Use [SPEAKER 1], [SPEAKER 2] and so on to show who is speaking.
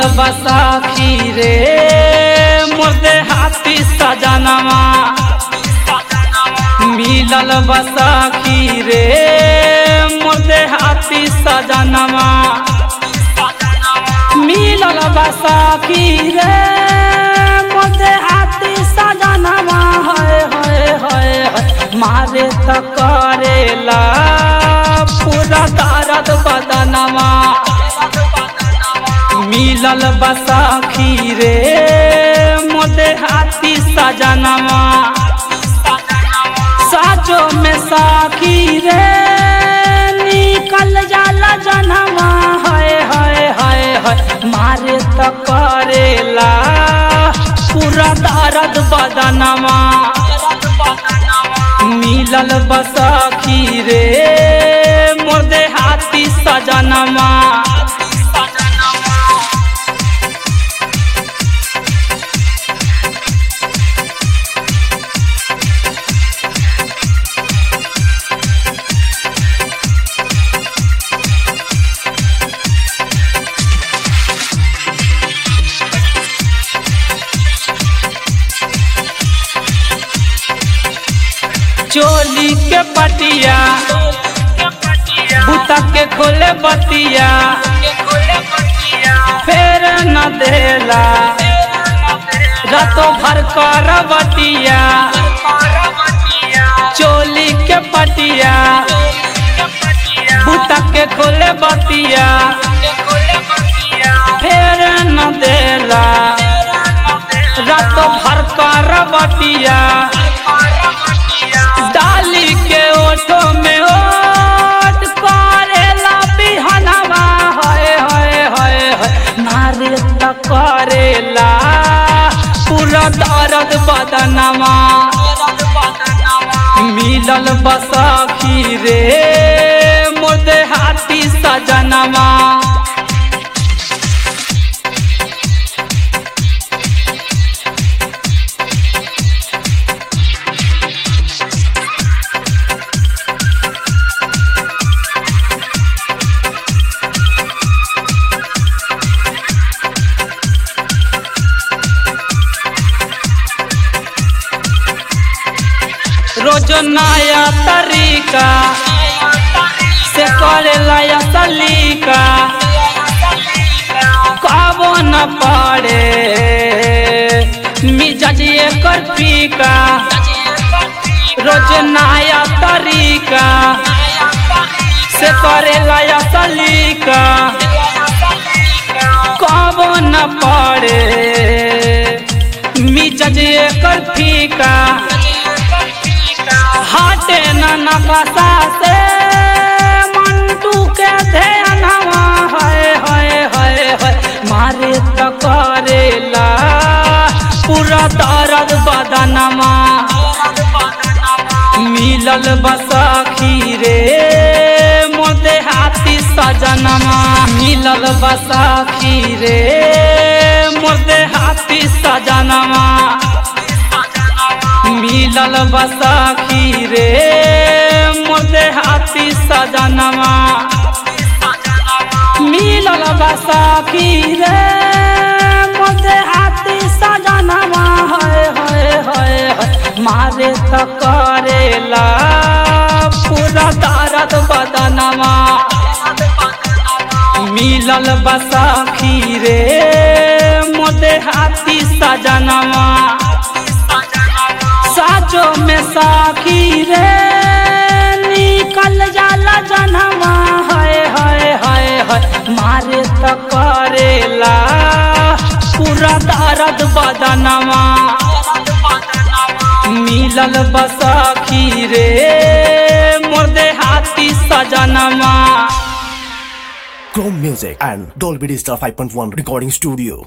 [SPEAKER 1] बसाखी रे मुर्दे हाथी सजनवा मिलल बसाखी रे मुर्दे हाथी सजनवा मिलल बसाखी रे मुर्दे हाथी सजनवा है है है है मारे त करेला पूरा दर्द बदनवा मिलल बसाखी रे मोदे हाथी सजनवा साचो में साखी रे निकल जाला जनवा है है है है मारे त करेला पूरा दर्द बदनवा मिलल बसाखी रे मोदे हाथी सजनवा चोली के पटिया बुता के खोले बतिया फेर न देला रातों भर कर बतिया चोली के पटिया बुता के खोले बतिया फेर न देला रातों भर कर बतिया डाली के ओठो में ओट करेला बिहनवा है है है है नारे त करेला पूरा दर्द बदनवा मिलल बसाखी रे मुर्दे हाथी सजनवा रोज नया तरीका से करेला या सलीका कबो न पड़े मिजाज एकर फीका रोज नया तरीका से करेला या सलीका कबो न पड़े मिजाज एकर फीका हाटे न नकसा से मंटू के ध्यानवा है है है है मारे त करेला पूरा दर्द बदनवा मिलल बसाखी रे मोदे हाथी सजनवा मिलल बसाखी रे मोदे हाथी सजनवा मिलल बसाखी रे मोदे हाथी सजनवा मिलल बसाखी रे मोदे हाथी सजनवा है है है है मारे त करेला पूरा दर्द बदनवा मिलल बसाखी रे मोदे हाथी सजनवा साचो में साखी रे निकल जाला जनवा है है है है मारे त करेला पूरा दर्द बदनवा मिलल बसाखी रे मुर्दे हाथी सजनवा
[SPEAKER 2] Chrome Music and Dolby Digital 5.1 Recording Studio.